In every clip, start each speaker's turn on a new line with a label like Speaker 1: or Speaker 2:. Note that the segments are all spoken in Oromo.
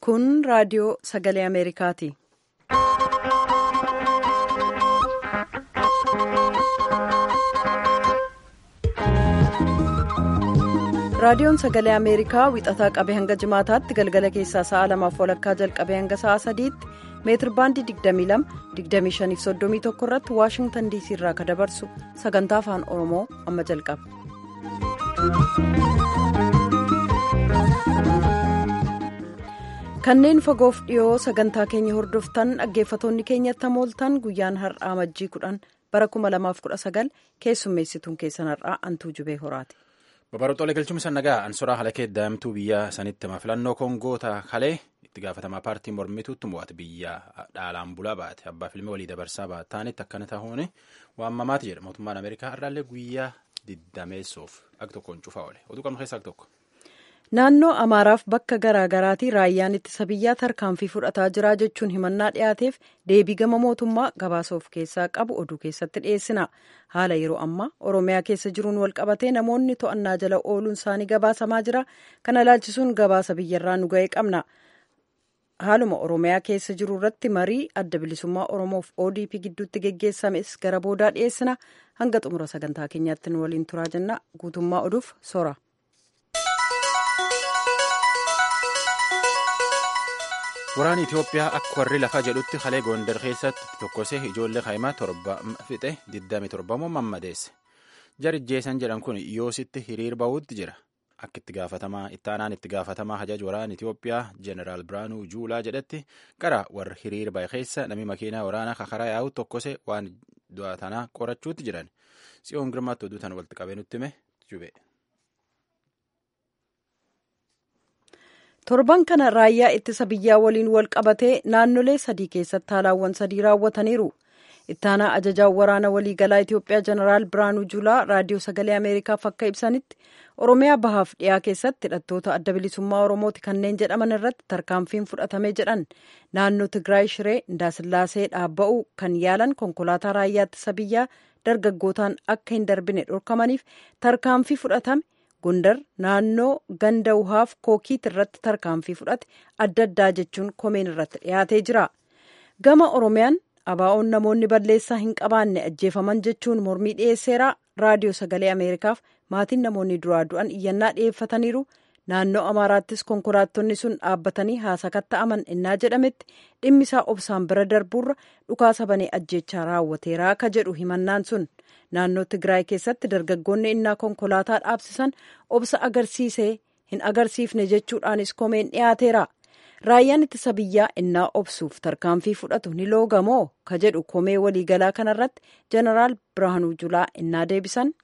Speaker 1: Kun raadiyoo sagalee Ameerikaati. Raadiyoon sagalee Ameerikaa wixataa qabee hanga jimaataatti galgala keessaa sa'a lamaaf walakkaa jalqabee hanga sa'a sadiitti meetir baandii 22-25-31 irratti waashingtan diisii irraa kan dabarsu sagantaa afaan oromoo amma jalqaba. kanneen fagoof dhiyoo sagantaa keenya hordoftan dhaggeeffatoonni keenyatti hamooltan guyyaan har'aa majjii 10 bara 2019 keessummeessituun keessan har'aa antuu jubee horaati.
Speaker 2: Babarootoolee galchuun nagaa ansoraa halakee daa'imtuu biyya sanitti hima filannoo kongoota kalee itti gaafatamaa paartii mormituutti mo'ate biyya dhaalaan bulaa baate abbaa filmii walii dabarsaa baataanitti akkana ta'uun waamamaati jedha mootummaan ameerikaa har'aallee guyyaa diddameessuuf akka tokkoon cufaa oole oduu qabnu keessaa tokko.
Speaker 1: Naannoo Amaaraaf bakka garaagaraatti raayyaan ittisa biyyaa tarkaanfii fudhataa jira jechuun himannaa dhiyaateef deebii gama mootummaa gabaasa of keessaa qabu oduu keessatti dhiyeessina. Haala yeroo ammaa Oromiyaa keessa jiruun walqabatee namoonni to'annaa jala ooluun isaanii gabaasamaa jira. Kana ilaalchisuun gabaasa biyyarraa nu ga'ee qabna. Haaluma Oromiyaa keessa jiru irratti marii adda bilisummaa Oromoof ODP gidduutti geggeessames gara boodaa dhiyeessina. Hanga xumura sagantaa keenyaatti nu waliin turaa jenna. Guutummaa oduuf sora.
Speaker 2: Waraanni Itoophiyaa akka warri lafaa jedhutti kalee Gondar keessatti tokkosee ijoollee kaa'imaa torba fixe 27 mammadeesse. Jarijjeessan jedhan kun yoositti hiriir bahuutti jira. Akka itti gaafatamaa itti aanaan itti gaafatamaa hajaj waraana Itoophiyaa Jeneraal Biraanuu Juulaa jedhetti gara warra hiriir bahe keessa namni makiinaa waraanaa kakaraa yaa'u tokkosee waan du'a tanaa qorachuutti jiran. Tsiyoon Girmaatti oduu tana walitti qabee nutti hime jube.
Speaker 1: torban kana raayyaa ittisa biyyaa waliin wal qabatee naannolee sadii keessatti haalaawwan sadii raawwataniiru ittaanaa ajajaa waraana waliigalaa itiyoophiyaa jeneraal biraanuu juulaa raadiyoo sagalee ameerikaaf akka ibsanitti oromiyaa bahaaf dhiyaa keessatti hidhattoota adda bilisummaa oromooti kanneen jedhaman irratti tarkaanfiin fudhatame jedhan naannoo tigraay shiree indaasillaasee dhaabba'uu kan yaalan konkolaataa raayyaa ittisa biyyaa dargaggootaan akka hin darbine dhorkamaniif tarkaanfii fudhatame gondar naannoo ganda wuhaaf kookiit irratti tarkaanfii fudhate adda addaa jechuun komeen irratti dhiyaatee jira gama oromiyaan abaa'oon namoonni balleessaa hin qabaanne ajjeefaman jechuun mormii dhiyeesseera raadiyoo sagalee ameerikaaf maatiin namoonni duraa du'an iyyannaa dhiyeeffataniiru naannoo amaaraattis konkolaattonni sun dhaabbatanii haasakatta'aman innaa jedhametti dhimmisaa obsaan bira darbuurra dhukaasa banee ajjeechaa raawwateera akka jedhu himannaan sun naannoo tigraay keessatti dargaggoonni innaa konkolaataa dhaabsisan obsa agarsiisee hin agarsiifne jechuudhaanis komeen dhiyaateera raayyaan ittisa biyyaa innaa obsuuf tarkaanfii fudhatu ni loogamoo ka jedhu komee waliigalaa kanarratti jeneraal birhaanuu julaa innaa deebisan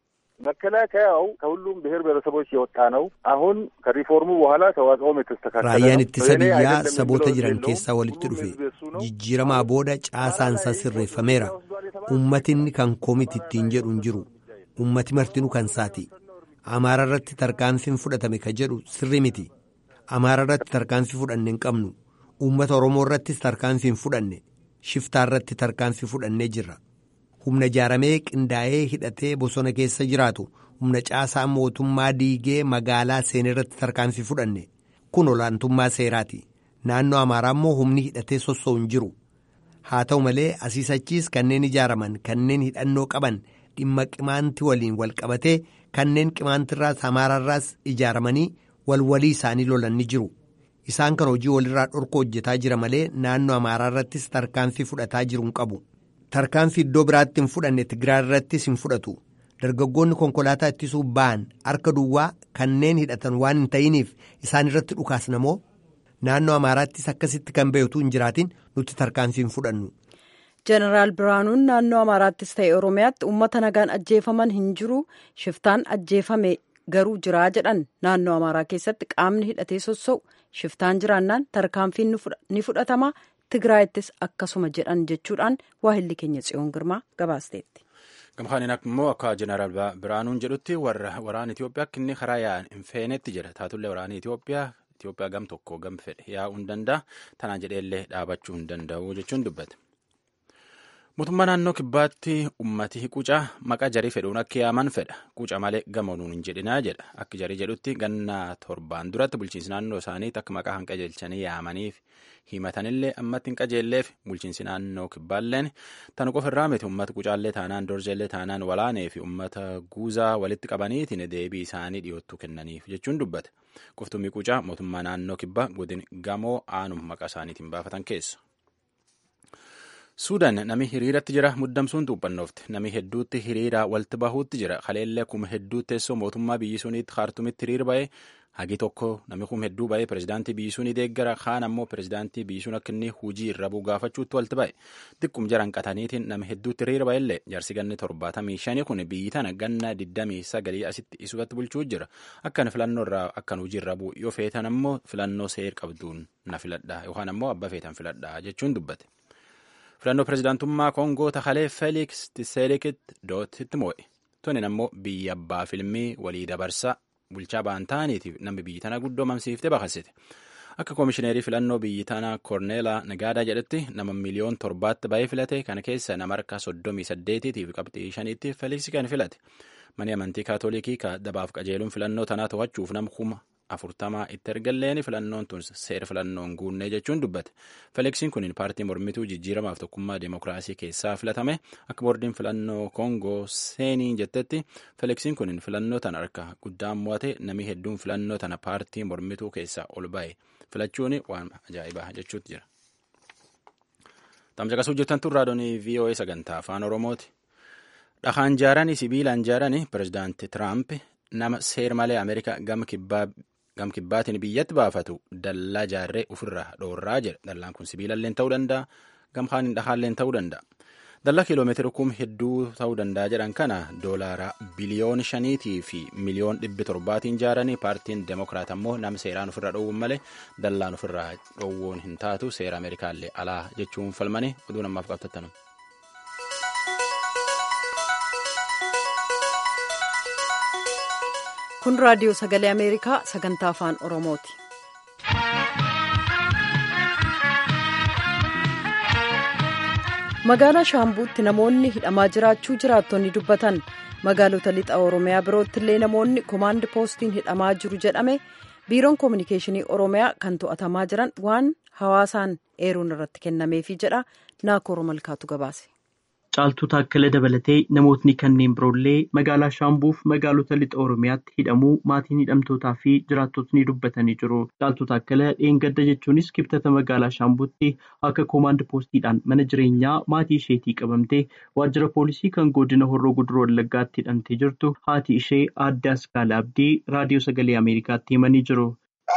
Speaker 3: መከላከያው ከሁሉም ብሔር ብሔረሰቦች የወጣ ነው። አሁን ከሪፎርሙ በኋላ ተዋጽኦም የተስተካከለ
Speaker 4: raayyaan ittisa biyyaa saboota jiran keessaa walitti dhufe jijjiiramaa booda caasaansaa sirreeffameera ummatinni kan komiti ittiin jedhu hin jiru ummati martinuu kan saati amaara irratti tarkaanfiin fudhatame ka jedhu sirri miti amaara irratti tarkaanfii fudhanne hin qabnu ummata oromoo irrattis tarkaanfii hin fudhanne shiftaa irratti tarkaanfii fudhannee jirra humna ijaaramee qindaa'ee hidhatee bosona keessa jiraatu humna caasaa mootummaa diigee magaalaa seenee irratti tarkaanfii fudhanne kun olaantummaa seeraati naannoo amaaraa immoo humni hidhatee sossoo'u hin jiru haa ta'u malee asiisachiis kanneen ijaaraman kanneen hidhannoo qaban dhimma qimaanti waliin wal qabatee kanneen qimaantirraas amaararraas ijaaramanii walwalii isaanii lolan ni jiru isaan kan hojii walirraa dhorkoo hojjetaa jira malee naannoo amaaraa irrattis tarkaanfii fudhataa jiru hin qabu. tarkaanfii iddoo biraatti hin fudhanne tigraay irrattis hin fudhatu dargaggoonni konkolaataa ittisuu ba'an harka duwwaa kanneen hidhatan waan hin ta'iniif isaan irratti dhukaasnamoo naannoo amaaraattis akkasitti kan beektu hin jiraatin nuti tarkaanfii hin fudhannu.
Speaker 1: jeneraal biraanuun naannoo amaaraattis ta'e oromiyaatti uummata nagaan ajjeefaman hin jiru shiftaan ajjeefame garuu jiraa jedhan naannoo amaaraa keessatti qaamni hidhatee sossa'u shiftaan jiraannaan tarkaanfiin ni fudhatama. tigraayittis akkasuma jedhan jechuudhaan waahilli keenya tsiyoon girmaa gabaasteetti.
Speaker 2: Gamkaaniin immoo akka jeneraal Biraanuun jedhutti waraana Itoophiyaa akka inni karaa yaa'an hin feenetti jira. Taatullee waraanni Itoophiyaa Itoophiyaa gam tokko gam fedhe yaa'uu hin danda'a. Tanaan jedheellee dhaabachuu hin danda'u jechuun dubbate. Mootummaa naannoo kibbaatti ummati qucaa maqaa jarii fedhuun akka yaaman fedha. Quca malee gamoonuun hin jedhinaa jedha. Akka jarii jedhutti ganna torbaan duratti bulchiinsi naannoo isaaniitti akka maqaa hin qajeelchanii yaamaniif himatanillee ammatti hin qajeelleef bulchiinsi naannoo kibbaalleen tan qofa irraa miti uummata qucaallee taanaan dorjeellee taanaan walaanee fi uummata guuzaa walitti qabaniitiin deebii isaanii dhiyoottuu kennaniif jechuun dubbate. Qoftummi qucaa mootummaa naannoo kibbaa godin gamoo aanum maqaa isaaniitiin baafatan keessa. Suudaan nami hiriiratti jira muddamsuun xuuphannoofte nami hedduutti hiriiraa walitti bahuutti jira kaleellee kuma hedduu teessoo mootummaa biyyi suniitti kaartumitti hiriir ba'ee hagi tokko nami kuma hedduu ba'ee pirezidaantii biyyi sunii deeggara kaan ammoo pirezidaantii biyyi sun akka inni hujii irra buu gaafachuutti walitti ba'e xiqqum jaran qataniitiin nami hedduutti hiriir ba'ellee jarsi ganni torbaatamii shanii kun biyyi tana ganna digdamii sagalii asitti isubatti bulchuu jira akkan filannoo irraa akkan hujii irra buu yoo feetan ammoo filannoo seer qabduun na filadhaa yookaan ammoo abba feetan filadhaa jechuun dubbate. filannoo pirezidaantummaa koongoo takalee feeliks tiselikitti dootitti moo'e tunin ammoo biyya abbaa filmii walii dabarsaa bulchaa ba'an ta'aniitiif namni biyyi tana guddoo mamsiiftee bakasite akka koomishineerii filannoo biyyi tana koorneelaa nagaadaa jedhetti nama miliyoon torbaatti ba'ee filate kana keessa nama harka soddomii saddeetiitiif qabxii shaniitti feeliks kan filate mani amantii kaatolikii ka dabaaf qajeeluun filannoo tanaa to'achuuf nama kuma afurtamaa itti ergalleen filannoon tun seera filannoon guunnee jechuun dubbate feliksiin kun paartii mormituu jijjiiramaaf tokkummaa deemokiraasii keessaa filatame akka boordiin filannoo koongoo seenii jettetti feliksiin kun filannoo tana harka guddaan mo'ate namni hedduun filannoo tana paartii mormituu keessaa ol ba'e filachuun waan ajaa'ibaa jechuutti jira. Tamsaqasuu jirtan tun raadiyoo VOA sagantaa afaan Oromooti. Dhakaan jaaranii sibiilaan jaaranii pirezidaanti Tiraamp nama seer malee Ameerikaa gama kibbaatiin biyyatti baafatu dallaa jaarree ofirraa dhoorraa jedha. Dallaan kun sibiilallee ta'uu danda'a. Gamkaan dhahaallee ta'uu danda'a. Dallaa kiiloomeetira kum hedduu ta'uu danda'a jedhan kana doolaara biliyoon shaniitii fi miliyoon dhibbi torbaatiin jaaranii paartiin demokiraat ammoo nama seeraan ofirraa dhoowwuun malee dallaan ofirraa dhoowwuun hin taatu seera Ameerikaallee alaa jechuun falmanii oduu namaaf qabtattanu.
Speaker 1: kun raadiyoo sagalee ameerikaa sagantaa afaan oromooti. magaalaa shaambuutti namoonni hidhamaa jiraachuu jiraattonni dubbatan magaalota lixa oromiyaa birootti illee namoonni koomaand poostiin hidhamaa jiru jedhame biiroon koominikeeshinii oromiyaa kan to'atamaa jiran waan hawaasaan eeruun irratti kennameefi jedha naakoor malkaatu gabaase.
Speaker 5: Caaltuu Taakkalee dabalatee namootni kanneen biroollee magaalaa Shaambuuf magaalota lixa Oromiyaatti hidhamuu maatiin hidhamtootaa fi jiraattotni dubbatanii jiru. Caaltuu Taakkalee dheengadda jechuunis kibxata magaalaa Shaambuutti akka koomaand poostiidhaan mana jireenyaa maatii isheetii qabamtee waajjira poolisii kan godina Horroo Guduroo Wallaggaatti hidhamtee jirtu haati ishee aadde Askaala Abdii raadiyoo sagalee Ameerikaatti himanii jiru.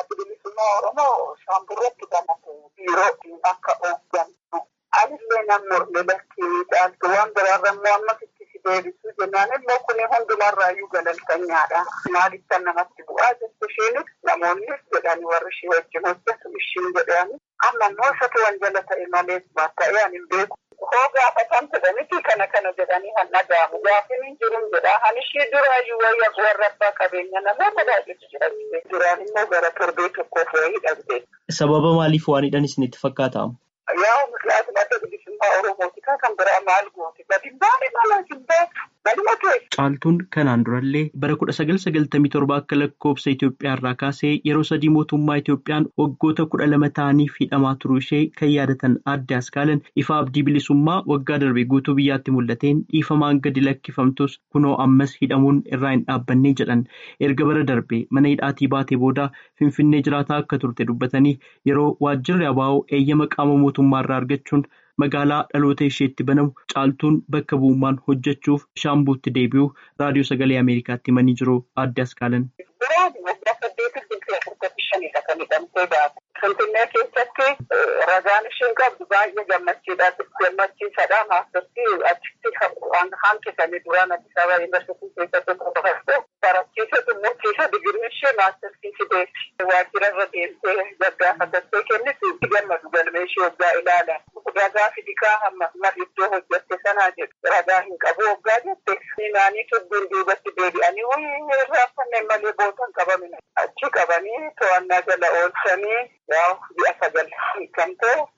Speaker 6: Anillee namoonni lakkii caaltu waan biraarra immoo ammas itti si deebisuu jennaan immoo kun hundumarraayyuu galaltanyaadha. Maaliif kan namatti bu'aa jettu isheen namoonnis jedhani warri ishee wajjin hojjetu ishiin jedhani amma immoo isatu wanjala ta'e malee ta'ee ani hin beeku. Hoo gaafatan fedhanitti kana kana jedhanii han dhaga'amu gaafin hin jiru jedha han ishee duraayyuu wayya warra abbaa qabeenya namoota baay'eetu jira duraan immoo gara torbee tokkoof wayii dhabde.
Speaker 5: Sababa maaliif waan hidhan isinitti fakkaata?
Speaker 6: Yaa mislaatu madda bilisummaa Oromooti kan biraa maal gooti gadi baane mala hin beektu galma keessa.
Speaker 5: Caaltuun kanaan durallee bara kudha sagal sagaltamii torba akka lakkoofsa Itoophiyaa irraa kaasee yeroo sadii mootummaa Itoophiyaan waggoota kudha lama ta'aniif hidhamaa turuu ishee kan yaadatan aadde Askaalan ifa abdii bilisummaa waggaa darbe guutuu biyyaatti mul'ateen dhiifamaan gadi lakkifamtus kunoo ammas hidhamuun irraa hin dhaabbanne jedhan erga bara darbe mana hidhaatii baatee booda Finfinnee jiraataa akka turte dubbatanii yeroo waajjirri abaa'oo eeyyama qaama mootummaa irraa argachuun magaalaa dhaloota isheetti banamu caaltuun bakka bu'ummaan hojjechuuf shaambuutti deebi'u raadiyoo sagalee ameerikaatti himanii jiru aadde askaalan.
Speaker 6: Finfinnee keessatti ragaan isheen qabdu baay'ee gammachiisaadha. Maastartii achitti hanqisanii duraan Addis Ababa Yuunivarsiitii keessatti qofaatti barachiisa xumursiisa digirii ishee maastartii fideetti. Waajjira irra deemtee gaggaafattee kenniti itti gammadu galmee ishee waggaa ilaalan. Ragaa fidikaa hamma iddoo hojjette sanaa jedhu ragaa hin qabu waggaa jette. Naanii tubbiin duubatti deebi'anii wayii irraa kanneen malee bootan qabamina. Achi qabanii to'annaa jala oolchanii yaa ji'a sagal hiikamtee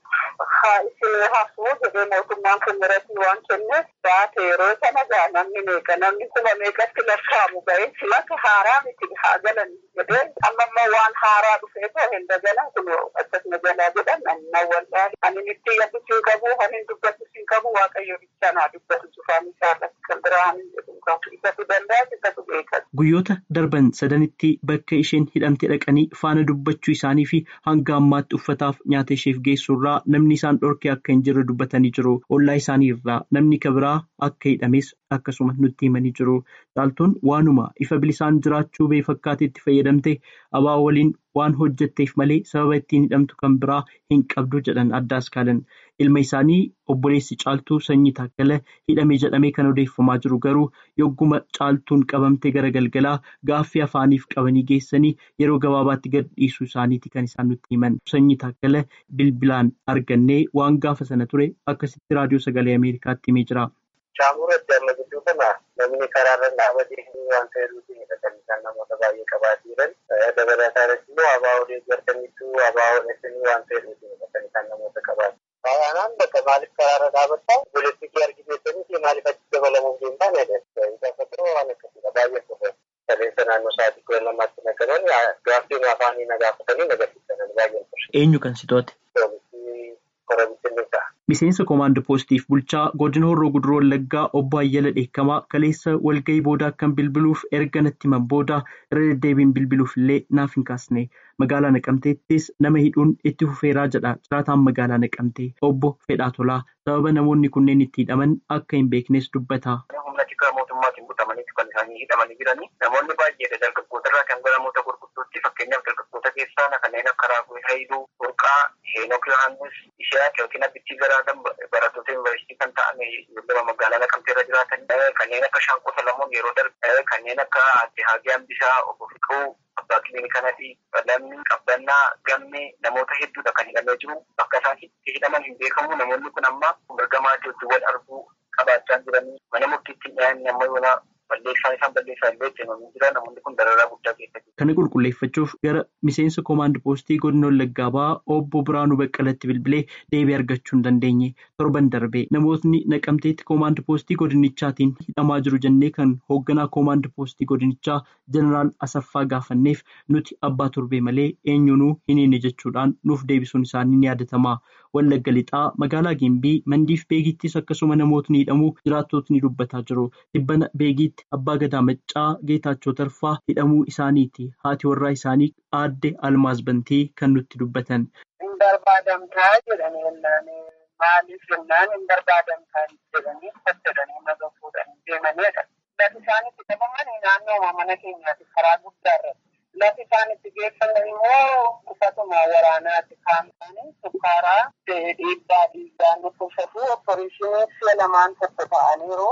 Speaker 6: haa isin hafuu jedhee mootummaan federaatii waan kenneef baate yeroo sana gaa namni meeqa namni kuma meeqatti lakkaa'amu ga'ee silaka haaraa miti haa galan jedhee amma immoo waan haaraa dhufee too hin dagala kun akkasuma jalaa jedhan namni wallaahi ani itti yabbisuu hin qabu ani hin dubbatu hin qabu waaqayyo bichaa naa dubbatu cufaan isaa irratti kan biraa hin jedhu qabu isatu danda'a isatu beekas.
Speaker 5: Guyyoota darban sadanitti bakka isheen hidhamte dhaqanii faana dubbachuu isaanii fi hanga ammaatti uffataaf nyaata isheef geessu irraa namni isaan dhorkee akka hin jirre dubbatanii jiru. Ollaa isaanii irraa namni kabiraa akka hidhames akkasuma nutti himanii jiru. Caaltuun waanuma ifa bilisaan jiraachuu bee fakkaatee itti fayyadamte abaa waliin waan hojjetteef malee sababa ittiin hidhamtu kan biraa hin qabdu jedhan addaas kaalan. Ilma isaanii obboleessi caaltuu sanyii taakkala hidhame jedhamee kan odeeffamaa jiru garuu yogguma caaltuun qabamte gara galgalaa gaaffii afaaniif qabanii geessanii yeroo gabaabaatti gad dhiisuu isaaniiti kan isaan nutti himan. Sanyii taakkala bilbilaan argannee waan gaafa sana ture akkasitti raadiyoo sagalee Ameerikaatti himee jira.
Speaker 7: Shaamura damma gidduu kana namni karaarra dhaabatee waan ta'eeruutiin hidhatanii kan namoota baay'ee qabaatii jiran dabalataanis immoo abaa'oo deeggartaniitu abaa'oo dheessanii waan ta'eeruutiin hidhatanii kan namoota qabaati. Faayyaanaan bakka maaliif karaarra dhaabachaa politiikii argisiisanii fi maaliif achi dabalamuuf deemtaan jedhan gaafa turuu waan akkasiidha baay'ee turre. Saleessa naannoo sa'aatii kudha lamaatti nagadan gaaffii afaanii na gaafatanii nagarsiisan baay'ee turre.
Speaker 5: Eenyu kan si to'ate?
Speaker 7: Poolisii koromitinnisa.
Speaker 5: Miseensa koomaandoo poostiif bulchaa godina horroo guduroo wallaggaa obbo Ayyala Dheekkamaa kaleessa walgahii booda akkan bilbiluuf erga natti himan booda irra deddeebiin bilbiluuf illee naaf hin kaasne magaalaa naqamteettis nama hidhuun itti fufeeraa jedha jiraataan magaalaa naqamtee obbo Fedhaa Tolaa sababa namoonni kunneen itti hidhaman akka hin beeknes dubbata.
Speaker 7: Humna tikaa mootummaatiin butamaniitu kan isaanii hidhamanii jiranii namoonni baay'eedha dargaggoota irraa kan gara namoota gurguddootti fakkeenyaaf dargaggoota keessaa kanneen akka Raaguu Haayiluu, Burqaa, Heenok Yohaannis, Ishaaq yookiin Abbichii Garaadhaan barattoota yuunivarsiitii kan ta'an lama magaalaa Naqamtee irra jiraatan kanneen akka Shaanqoo Salamoon yeroo darbe kanneen akka Adde Haagee Hambisaa, Obbo Fiquu, Abbaa Kiliinikanati, Lammi, Qabbannaa, Gammee namoota hedduudha kan hidhamee jiru. Bakka isaan itti hidhaman hin beekamu namoonni kun amma mirga maatii wal arguu qabaachaa jiranii mana murtiitti dhiyaanni amma yoona balleessaan isaan balleessaa illee hojjetamanii jira namoonni kun dararaa guddaa keessa jiru.
Speaker 5: Kana qulqulleeffachuuf gara miseensa koomaandii poostii godina Wallaggaa ba'aa obbo Biraanuu Baqqalatti bilbilee deebii argachuu hin dandeenye torban darbee namootni naqamteetti koomaandii poostii godinichaatiin hidhamaa jiru jennee kan hoogganaa koomaandii poostii godinichaa jeneraal Asaffaa gaafanneef nuti abbaa torbee malee eenyunuu hin hiine jechuudhaan nuuf deebisuun isaanii ni yaadatama. Wallagga lixaa magaalaa Gimbii mandiif beegittis akkasuma namootni hidhamuu jiraattotni dubbataa jiru. Dhibbana beegiitti abbaa gadaa maccaa geetaachoo tarfaa hidhamuu isaaniiti. Haati warraa isaanii aadde Almaaz Bantii kan nutti dubbatan.
Speaker 6: Hin barbaadamtaa jedhanii jennaan maaliif jennaan hin barbaadamtaa jedhanii hojjetanii naga fuudhanii deemanidha. Lafi isaan itti qabaman naannoo mana keenyaati karaa guddaa irratti. Lafi isaan itti geeffaman immoo uffatuma waraanaati kaa'amanii sukkaaraa dhiibbaa dhiibbaa nuffisatu opereeshinii si'a lamaan tokko ta'aniiru.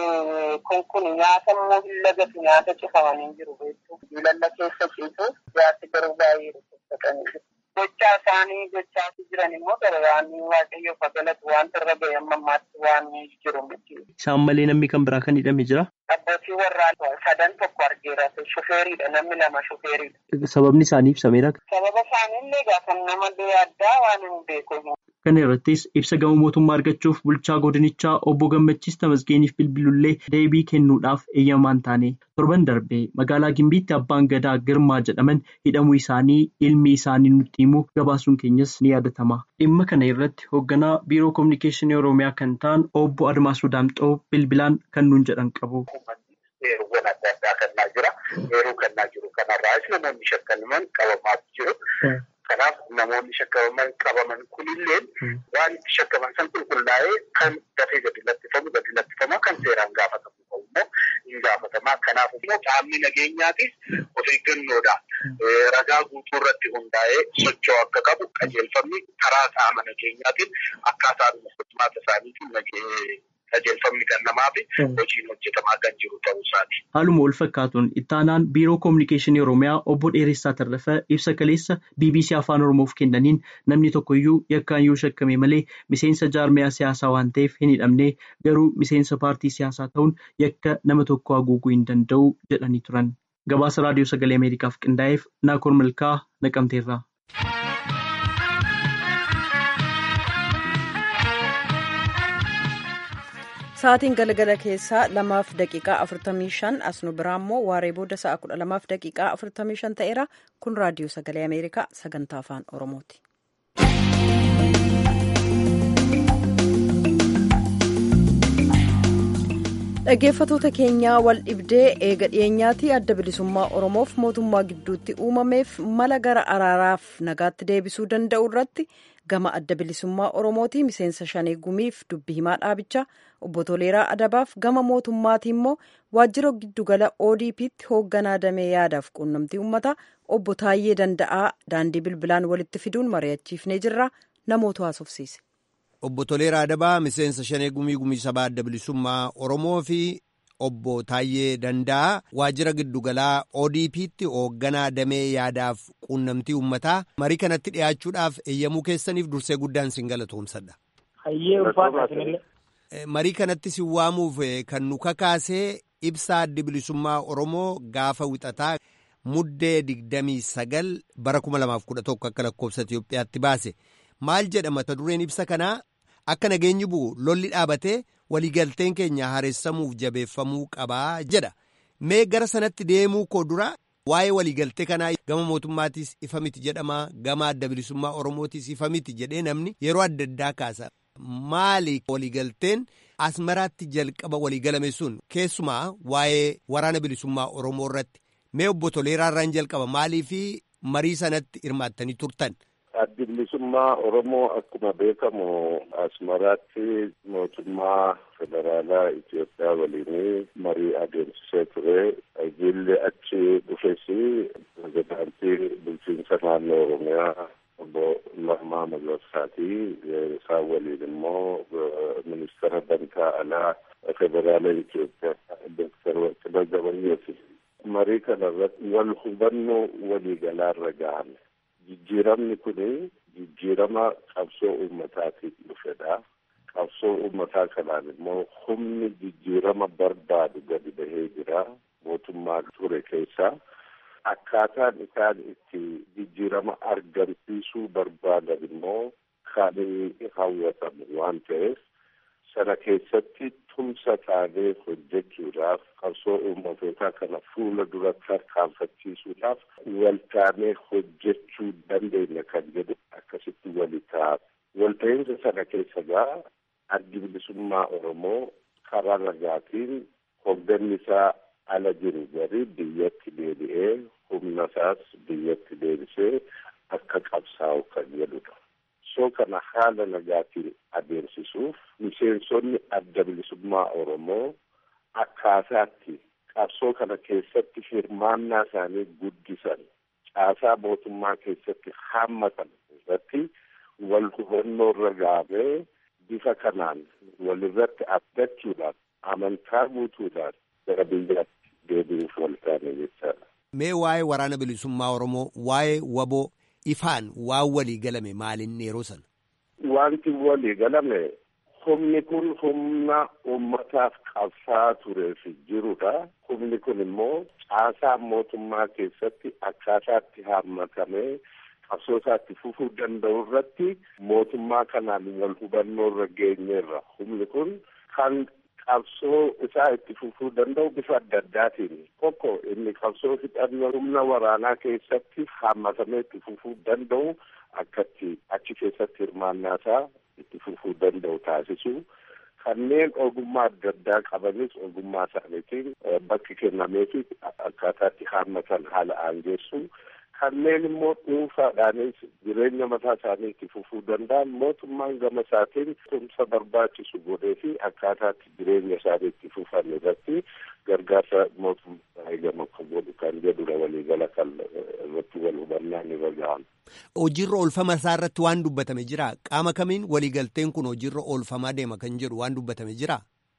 Speaker 6: Kun kun nyaata immoo hin lagatu nyaata cufamanii jiru beektu. Lalla keessa ciisu jaarsi garuu baay'ee dhukkubsatanii jiru. Gochaa isaanii gochaa jiran immoo gara waan waaqayyo fagalatu wanta irra ga'e amma ammaatti waan jiru miti.
Speaker 5: Isaan malee namni kan biraa kan hidhame jira?
Speaker 6: Abbootii warraa sadan tokko argeera. Shufeeriidha namni lama shufeeriidha.
Speaker 5: Sababni isaanii ibsameera.
Speaker 6: Sababa isaaniillee gaafa nama addaa waan hin beeku.
Speaker 5: Kana irrattis ibsa gama mootummaa argachuuf bulchaa godinichaa obbo Gammachiis Tamasgeeniif bilbilullee deebii kennuudhaaf eeyyamaan taane torban darbee magaalaa Gimbiitti abbaan gadaa Girmaa jedhaman hidhamuu isaanii ilmi isaanii nutti himu gabaasuun keenyas ni yaadatama. Dhimma kana irratti hoogganaa biiroo kominikeeshinii Oromiyaa kan ta'an obbo Admaasuu Daamxoo bilbilaan kan nuun jedhan qabu.
Speaker 7: Heeruuwwan adda addaa kennaa jira. Heeruu kennaa jiru kanarraas namoonni shakkaman qabamaa jiru. Kanaaf namoonni shakkaman qabaman kunillee waan itti shakkaman san qulqullaa'ee kan dafee gadi lattifamu gadi lattifamaa kan seeraan gaafatamu ta'u immoo hin gaafatamaa. Kanaaf immoo qaamni nageenyaatis of eeggannoodha. Ragaa guutuu irratti hundaa'ee socho'u akka qabu qajeelfamni karaa qaama nageenyaatiin akkaataa furmaata isaaniitiin qajeelfamni kan namaa fi hojiin hojjetamaa kan jiru ta'uu isaati.
Speaker 5: Haaluma wal fakkaatuun ittaanaan biiroo kominikeeshinii Oromiyaa obbo Dheeressaa Tarrafaa ibsa kaleessa BBC Afaan Oromoof kennaniin namni tokkoyyuu yakkaan yoo shakkame malee miseensa jaarmiyaa siyaasaa waan ta'eef hin hidhamne garuu miseensa paartii siyaasaa ta'uun yakka nama tokko haguuguu hin danda'u jedhanii turan. Gabaasa Raadiyoo Sagalee Ameerikaaf qindaa'eef Naakoor Malkaa Naqamteerraa.
Speaker 1: Sa'aatiin galgala keessaa lamaaf daqiiqaa afurtamii shan as nu biraa immoo waaree booda sa'a kudha lamaaf daqiiqaa afurtamii shan ta'eera kun raadiyoo sagalee ameerikaa sagantaa afaan oromooti. dhaggeeffatoota keenyaa wal dhibdee eega dhiyeenyaatii adda bilisummaa oromoof mootummaa gidduutti uumameef mala gara araaraaf nagaatti deebisuu danda'u irratti gama adda bilisummaa oromootii miseensa shanee gumiif dubbi himaa dhaabichaa obbo Toleeraa Adabaaf gama mootummaatii immoo waajjira giddugala ODP'tti hoogganaa damee yaadaaf quunnamtii uummataa obbo Taayyee Danda'aa daandii bilbilaan walitti fiduun mari'achiifnee jirra namoota haasofsiise.
Speaker 4: Obbo Toleeraa Adabaa miseensa shanee gumii gumii sabaa adda bilisummaa Oromoo fi obbo Taayyee Danda'aa waajjira giddugalaa ODP'tti hoogganaa damee yaadaaf quunnamtii uummataa marii kanatti dhiyaachuudhaaf eeyyamuu keessaniif dursee guddaan sin galatoomsadha.
Speaker 8: Hayyee ulfaata
Speaker 4: Marii kanatti sin waamuuf kan nu kakaasee ibsaa addi bilisummaa Oromoo gaafa wixataa muddee digdamii sagal bara kuma lamaaf kudha tokko akka lakkoofsa Itoophiyaatti baase maal jedha mata dureen ibsa kanaa akka nageenyi bu'u lolli dhaabatee waliigalteen keenya haaressamuuf jabeeffamuu qabaa jedha mee gara sanatti deemuu koo dura waa'ee waliigaltee kanaa gama mootummaatiis ifa miti jedhama gama adda bilisummaa oromootiis ifa miti jedhee namni yeroo adda addaa kaasa maali waliigalteen asmaraatti jalqaba waliigalame sun keessumaa waa'ee waraana bilisummaa oromoo irratti mee obbo Toleeraa irraan jalqaba maalii fi marii sanatti hirmaattanii turtan.
Speaker 9: Addi bilisummaa Oromoo akkuma beekamu Asmaraatti mootummaa federaalaa Itoophiyaa waliin marii adeemsisee ture. Jilli achi dhufes pirezidaantii bulchiinsa naannoo Oromiyaa obbo Lammaa Magarsaati. Isaan waliin immoo ministeera dantaa alaa federaala Itoophiyaa Dooktar Warqinaa Gabayyooti. Marii kana irratti wal hubannoo waliigalaarra gahame. Jijjiiramni kun jijjiirama qabsoo uummataatiif dhufedha. Qabsoo uummataa kanaan immoo humni jijjiirama barbaadu gadi bahee jira. Mootummaa ture keessaa akkaataan isaan itti jijjiirama argamsiisuu barbaadan immoo kan hawwatamu waan ta'eef sana keessatti tumsa taanee hojjechuudhaaf qabsoo uummatootaa kana fuula duratti tarkaanfachiisuudhaaf waltaanee hojjechuu dandeenya kan jedhu akkasitti wali ta'a. Walta'iinsa sana keessa gaa addi bilisummaa Oromoo karaa nagaatiin hoogganni isaa ala jiru gari biyyatti deebi'ee humna isaas biyyatti deebisee akka qabsaa'u kan jedhudha. soo kana haala nagaatiin adeemsisuuf miseensonni adda bilisummaa Oromoo akkaataatti qabsoo kana keessatti hirmaannaa isaanii guddisan caasaa mootummaa keessatti haammatan irratti wal hubannoo irra gahamee bifa kanaan walirratti abdachuudhaan amantaa guutuudhaan gara biyyaatti deebi'uuf wal taane jechaadha.
Speaker 4: Mee waa'ee waraana bilisummaa Oromoo waa'ee waboo ifaan waan walii galame maalinni yeroo sana.
Speaker 9: Wanti walii galame humni kun humna uummataaf qabsaa tureef jirudha. Humni kun immoo caasaa mootummaa keessatti akkaataatti haammatamee qabsoo isaatti fufuu danda'u irratti mootummaa kanaan wal hubannoo irra geenyeerra. Humni kun kan qabsoo isaa itti fufuu danda'u bifa adda addaatiin tokko inni qabsoo hidhannoo humna waraanaa keessatti haammatamee itti fufuu danda'u akkatti achi keessatti hirmaannaa isaa itti fufuu danda'u taasisu kanneen ogummaa adda addaa qabanis ogummaa isaaniitiin bakki kennameefi akkaataatti haammatan haala aangeessu kanneen immoo dhuunfaadhaanis jireenya mataa isaanii itti fufuu danda'an mootummaan gama isaatiin tumsa barbaachisu godhee fi akkaataatti jireenya isaanii itti fufan irratti gargaarsa mootummaa eegama akka godhu kan jedhudha waliigala kan irratti wal hubannaan irra gahan.
Speaker 4: Hojiirra oolfama isaa irratti waan dubbatame jira. Qaama kamiin waliigalteen kun hojiirra oolfamaa deema kan jedhu waan dubbatame jira.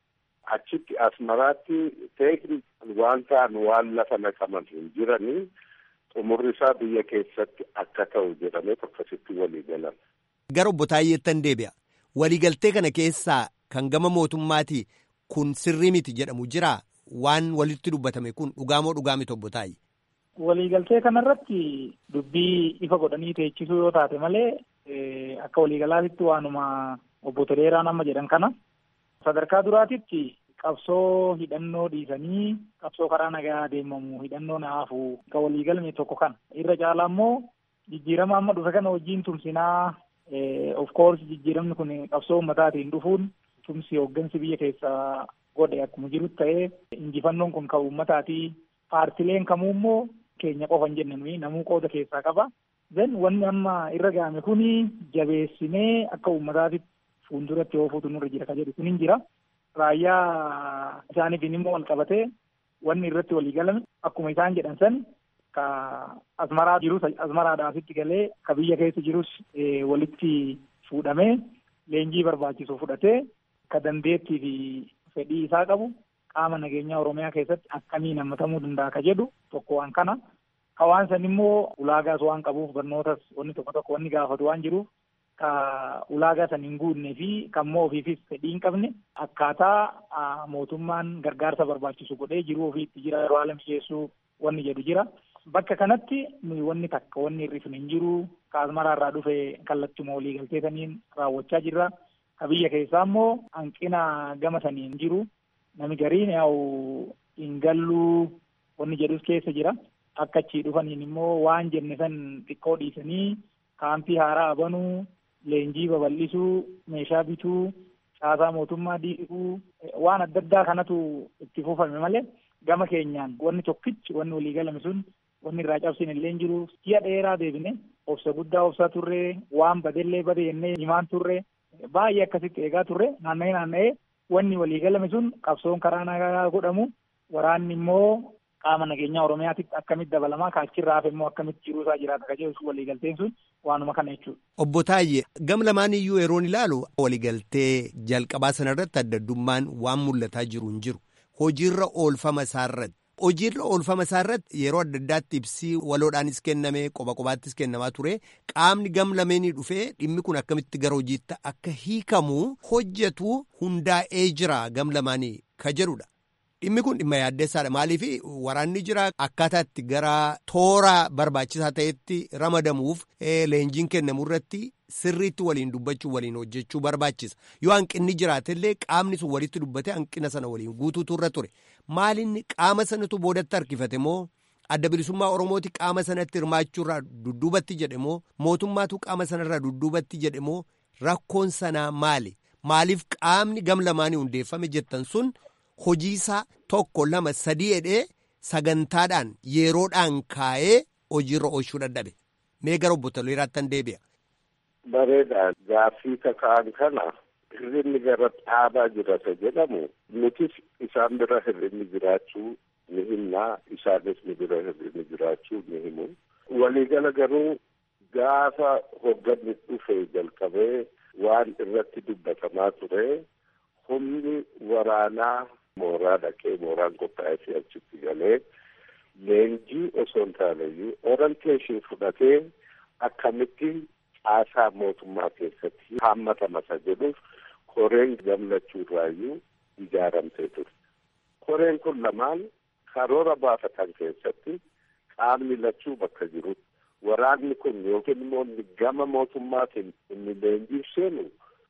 Speaker 9: Achitti asmaraatti teeknikaan waan ta'an waan lafa naqaman hin jiranii xumurri isaa biyya keessatti akka ta'u jedhamee akkasitti walii galan.
Speaker 4: Gara obbo Taayyeettan deebi'a. Waliigaltee kana keessaa kan gama mootummaatii kun sirrii miti jedhamu jira waan walitti dubbatame kun dhugaamoo dhugaa miti obbo Taayye.
Speaker 8: Waliigaltee kanarratti dubbii ifa godhanii teechisuu yoo taate malee akka waliigalaatitti waanuma obbo Toleeraan amma jedhan kana sadarkaa duraatitti qabsoo hidhannoo dhiisanii qabsoo karaa nagaa deemamu hidhannoo naafu ka waliigalme tokko kana irra caalaa immoo jijjiirama amma dhufe kana wajjiin tumsinaa of course jijjiiramni kun qabsoo ummataatiin dhufuun tumsi hooggansi biyya keessaa godhe akkuma jirutti ta'ee injifannoon kun kan ummataatii paartileen kamuu immoo keenya qofa hin jenne nuyi namuu qooda keessaa qaba. Then wanni amma irra ga'ame kuni jabeessinee akka uummataatitti fuulduratti oofuutu nurra jira ka jedhu kun hin jira. Raayyaa isaaniitiin immoo wal qabatee wanni irratti walii galame akkuma isaan jedhan san ka asmaraa jirus asmaraadhaasitti galee ka biyya keessa jirus walitti fuudhamee leenjii barbaachisu fudhatee ka dandeettii fi fedhii isaa qabu qaama nageenyaa Oromiyaa keessatti akkamiin hammatamuu danda'a ka jedhu tokko waan kana. Ka waan san immoo ulaagaas waan qabuuf barnootas wanni tokko tokko wanni gaafatu waan jiruuf ka ulaagaa san hin guunne fi kan immoo ofiifis fedhii hin qabne akkaataa mootummaan gargaarsa barbaachisu godhee jiruu ofii itti jira yeroo haala mijeessuu wanni jedhu jira. Bakka kanatti nuyi wanni takka wanni hir'ifne hin jiru ka asmaraa irraa dhufe kallattuma walii galtee saniin raawwachaa jirra. Ka biyya keessaa immoo hanqina gama saniin jiru nami gariin yaa'u hin galluu wanni jedhus keessa jira. Akka achii dhufaniin immoo waan jenne san xiqqoo dhiisanii kaampii haaraa banuu, leenjii babal'isuu, meeshaa bituu, caasaa mootummaa diiguu waan adda addaa kanatu itti fufame malee gama keenyaan wanni tokkichi wanni walii galame sun wanni irraa cabsine illee hin jiru ji'a dheeraa deebine obsa guddaa obsaa turre waan badellee bade jennee himaan turre baay'ee akkasitti eegaa turre naanna'ee naanna'ee wanni walii galame sun qabsoon karaa nagaa godhamu waraanni immoo qaama nageenyaa oromiyaatitti akkamitti dabalamaa kaachirraa hafe immoo akkamitti jiruusaa jiraata ka jedhu waliigalteen sun waanuma kana jechuudha.
Speaker 4: Obbo Taayye gam lamaan iyyuu yeroon ilaalu waliigaltee jalqabaa sana irratti adda addummaan waan mul'ataa jiru hin jiru hojiirra oolfama isaa irratti. Hojiirra oolfama isaa irratti yeroo adda addaatti ibsii waloodhaanis kenname qoba qobaattis kennamaa ture qaamni gam lameenii dhufee dhimmi kun akkamitti gara hojiitti akka hiikamu hojjetu hundaa'ee jira gam lamaanii ka jedhudha. Dhimmi kun dhimma yaaddeessaadha. Maaliif waraanni jira akkaataa itti gara toora barbaachisaa ta'etti ramadamuuf leenjiin kennamu irratti sirriitti waliin dubbachuu waliin hojjechuu barbaachisa. Yoo hanqinni jiraatellee qaamni sun walitti dubbate hanqina sana waliin guutuutu irra ture. Maalinni qaama sanatu boodatti harkifate moo adda bilisummaa Oromooti qaama sanatti hirmaachuurraa dudduubatti jedhe moo mootummaatu qaama sanarraa dudduubatti jedhe moo rakkoon sanaa maali? Maaliif qaamni gam lamaanii hundeeffame jettan sun hojiisaa tokko lama sadii jedhee sagantaadhaan yeroodhaan kaa'ee hojiirra oolchuu dadhabe. Mee gara obbo Toleeraattan deebi'a.
Speaker 9: Bareeda gaaffii kaka'an kana hirrinni gara dhaabaa jirata jedhamu nutis isaan bira hirrinni jiraachuu ni himnaa isaanis ni bira hirrinni jiraachuu ni himu. Waliigala garuu gaafa hogganni dhufe jalqabee waan irratti dubbatamaa ture humni waraanaa mooraa dhaqee mooraan qophaa'ee fi achitti galee leenjii osoo hin taaneyyuu orienteeshin fudhatee akkamitti caasaa mootummaa keessatti haammatamasa jedhuuf koreen gamlachuurraayyuu ijaaramtee ture. Koreen kun lamaan karoora baafatan keessatti qaamni lachuu bakka jirutti waraanni kun yookiin immoo gama mootummaatiin inni leenjiif seenu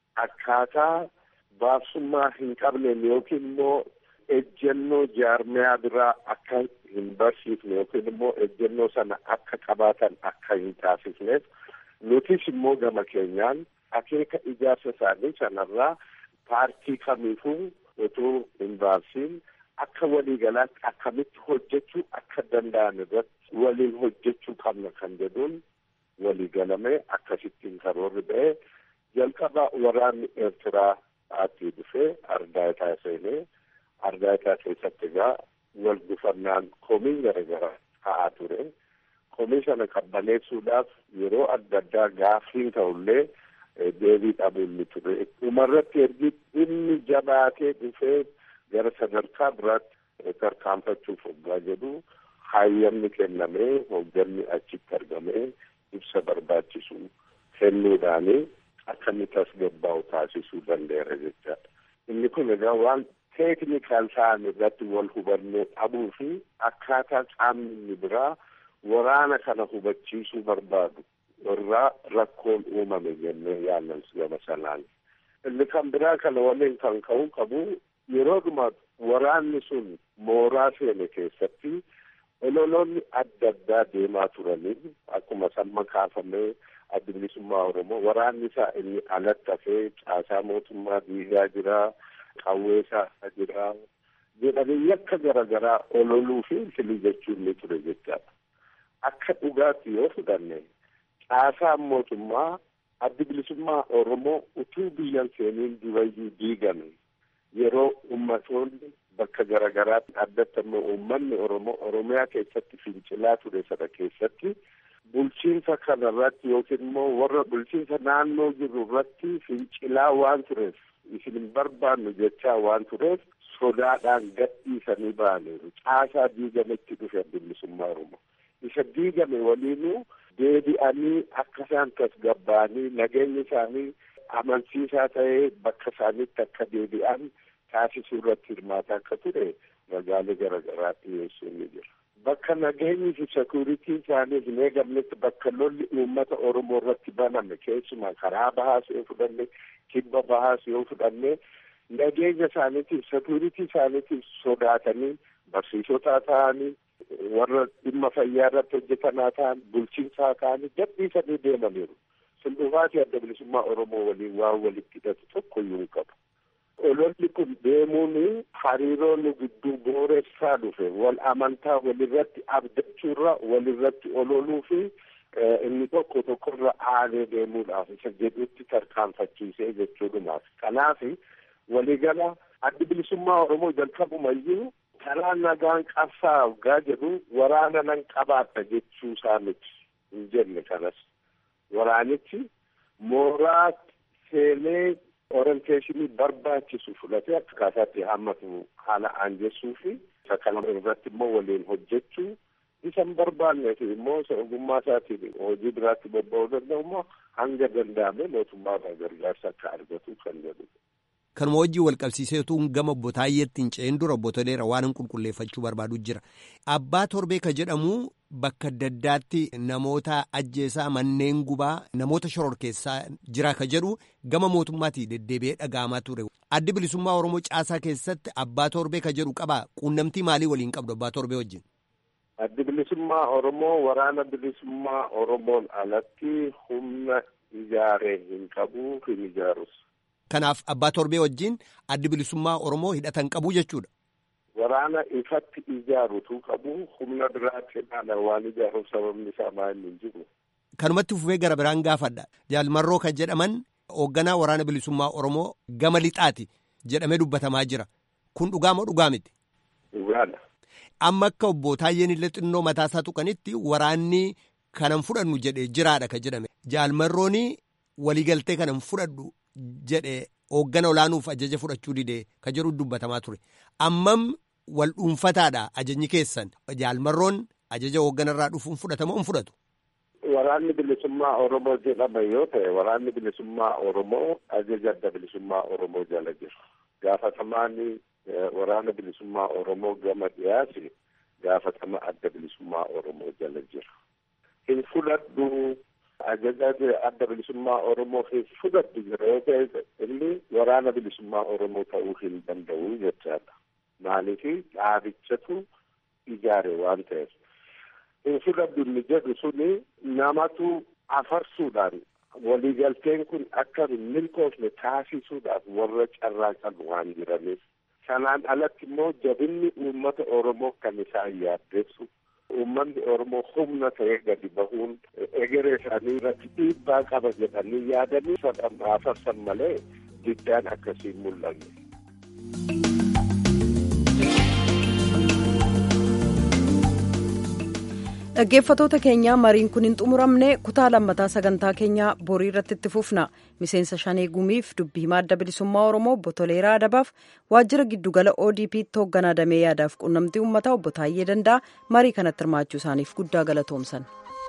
Speaker 9: akkaataa baasummaa hin qabneen yookiin immoo ejjennoo jaarmiyaa biraa akka hin barsiifne yookiin immoo ejjennoo sana akka qabaatan akka hin taasifneef nutis immoo gama keenyaan akeeka ijaarsa isaanii sanarraa paartii kamiifuu utuu hin baasiin akka waliigalaatti akkamitti hojjechuu akka danda'an irratti waliin hojjechuu qabna kan jedhuun waliigalamee akkasittiin karoorri ba'ee jalqaba waraanni eertiraa aatii dhufee ardaayitaa seenee ardaayitaa keessatti egaa wal gufannaan komiin garaagaraa ka'aa ture. Komii sana qabbaneessuudhaaf yeroo adda addaa gaaffiin ta'ullee deebii dhabuun ni ture. Dhumarratti ergi dhimmi jabaatee dhufee gara sadarkaa biraatti tarkaanfachuuf hoggaa jedhu hayyamni kennamee hogganni achitti argamee ibsa barbaachisu kennuudhaanii akka inni tasgabbaa'u taasisuu danda'eera jechaadha. Inni kun egaa waan teeknikaal ta'an irratti wal hubannoo dhabuu fi akkaataa qaamni inni biraa waraana kana hubachiisuu barbaadu irraa rakkoon uumame jennee yaallan gama sanaan. inni kan biraa kana waliin kan ka'uu qabu yeroodhuma waraanni sun mooraa seene keessatti ololoonni adda addaa deemaa turanii akkuma samma kaafamee adda bilisummaa oromoo waraanni isaa inni alatti hafee caasaa mootummaa diigaa jira qawwee isaa jira jedhanii yakka garaagaraa ololuu fi filii jechuun ni ture jechaadha. Akka dhugaatti yoo fudhanne caasaan mootummaa addi bilisummaa oromoo utuu biyyan seeniin durayyuu diigame yeroo ummatoonni bakka garaagaraatti addatti ammoo uummanni oromoo oromiyaa keessatti fincilaa ture sana keessatti bulchiinsa kana irratti yookiin immoo warra bulchiinsa naannoo jiru irratti fincilaa waan tureef isin hin barbaannu jechaa waan tureef sodaadhaan gadhiisanii ba'aniiru caasaa diigametti dhufe adda bilisummaa oromoo isa diigame waliinuu deebi'anii akka isaan tasgabbaa'anii nageenyi isaanii amansiisaa ta'ee bakka isaaniitti akka deebi'an taasisuu irratti hirmaata akka ture ragaalee garaagaraa dhiyeessuun ni jira. Bakka nageenyi fi sekuriitiin isaanii hin eegamnetti bakka lolli uummata Oromoo irratti baname keessumaa karaa bahaas yoo fudhanne kibba bahaas yoo fudhanne nageenya isaaniitiif sekuriitii isaaniitiif sodaatanii barsiisotaa ta'anii warra dhimma fayyaa irratti hojjetanaa ta'an bulchiinsaa ta'anii gadhiisanii deemaniiru. Sun dhufaatii adda bilisummaa Oromoo waliin waan walitti hidhatu tokko iyyuu hin qabu. ololli kun deemuun hariiroo nu gidduu booressaa dhufe wal amantaa walirratti abdachuurra walirratti ololuu fi inni tokko tokkorra aanee deemuudhaaf isa jedhutti tarkaanfachiisee jechuudhumaaf kanaaf waligala addi bilisummaa oromoo jalqabumayyuu karaa nagaan qabsaa waggaa jedhu waraana nan qabaata jechuu isaa miti hin jenne kanas waraanichi mooraa seenee orienteeshinii barbaachisu fudhatee akka kaasaatti hammatu haala aanjessuu fi isa kana irratti immoo waliin hojjechuu isa hin barbaanneef immoo isa ogummaa isaatiin hojii biraatti bobba'uu danda'u immoo hanga danda'ame mootummaarraa gargaarsa akka argatu kan jedhudha.
Speaker 4: Kanuma wajjin wal qabsiiseetuun gama obbo Taayyeetti hin ce'in dura obbo Toleera waan hin qulqulleeffachuu barbaadu jira. Abbaa torbee ka jedhamu bakka adda addaatti namoota ajjeesaa manneen gubaa namoota shororkeessaa jira ka jedhu gama mootummaatii deddeebi'ee dhaga'amaa ture. Addi bilisummaa Oromoo caasaa keessatti abbaa torbee ka jedhu qabaa quunnamtii maalii waliin qabdu abbaa torbee wajjin?
Speaker 9: Addi bilisummaa Oromoo waraana bilisummaa Oromoon alatti humna ijaaree hin qabu hin ijaarus.
Speaker 4: Kanaaf abbaa torbee wajjin addi bilisummaa Oromoo hidhatan qabu jechuudha.
Speaker 9: Waraana ifatti ijaarutu qabu humna biraatti hidhaadhaan waan ijaaruuf sababni isaa maal hin jiru.
Speaker 4: Kanumatti fufee gara biraan gaafadha. Jaalmarroo kan jedhaman hoogganaa waraana bilisummaa Oromoo gama lixaati jedhamee dubbatamaa jira. Kun dhugaa moo dhugaa miti?
Speaker 9: Dhugaadha.
Speaker 4: Amma akka obbo Taayyeen illee xinnoo mataasaa tuqanitti waraanni kanan fudhannu jedhee jiraadha kan jedhame. Jaalmarrooni waliigaltee kanan fudhadhu jedhe hooggana olaanuuf ajaja fudhachuu didee ka jedhu dubbatamaa ture. Ammam wal dhuunfataadha ajajni keessan. Jaalmarroon ajaja hoogganarraa dhufuun fudhatamoo hin fudhatu?
Speaker 9: Waraanni bilisummaa Oromoo jedhama yoo ta'e waraanni bilisummaa Oromoo ajaja adda bilisummaa Oromoo jala jira. Gaafatamaan waraana bilisummaa Oromoo gama dhiyaasi gaafatama adda bilisummaa Oromoo jala jira. Hin fudhadhu ajaja adda bilisummaa Oromoo hin fudhadhu jira yoo ta'e inni waraana bilisummaa Oromoo ta'uu hin danda'u jechaadha. Maaliif dhaabichatu ijaare waan ta'eef. Hin fudhadhu inni jedhu suni namatu afarsuudhaan waliigalteen kun akka hin milkoofne taasisuudhaaf warra carraa qabu waan jiraniif. Sanaan alatti immoo jabinni uummata Oromoo kan isaan yaaddeessu uummanni Oromoo humna ta'ee gadi bahuun egeree isaanii irratti dhiibbaa qaba jedhanii yaadanii afarsan malee diddaan akkasiin mul'anne.
Speaker 1: dhaggeeffatoota keenya mariin kun hin xumuramne kutaa lammataa sagantaa keenyaa borii irratti itti fufna miseensa shanee gumiif dubbii himaa adda bilisummaa oromoo obbo Toleeraa Adabaaf waajjira giddugala ODP'tti hoogganaa damee yaadaaf quunnamtii uummataa obbo Taayyee Danda'a marii kanatti hirmaachuu isaaniif guddaa galatoomsan.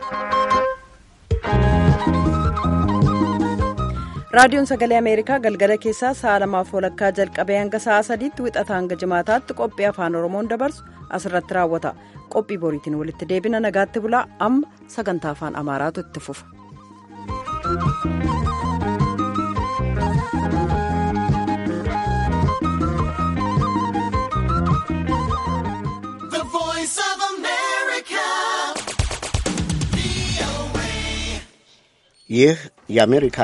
Speaker 1: raadiyoon sagalee ameerikaa galgala keessaa sa'a lamaaf walakkaa jalqabee hanga sa'a sadiitti wixata hanga jimaataatti qophii afaan oromoon dabarsu asirratti raawwata qophii boriitiin walitti deebina nagaatti bulaa amma sagantaa afaan amaaraatu itti fufa.
Speaker 10: ይህ የአሜሪካ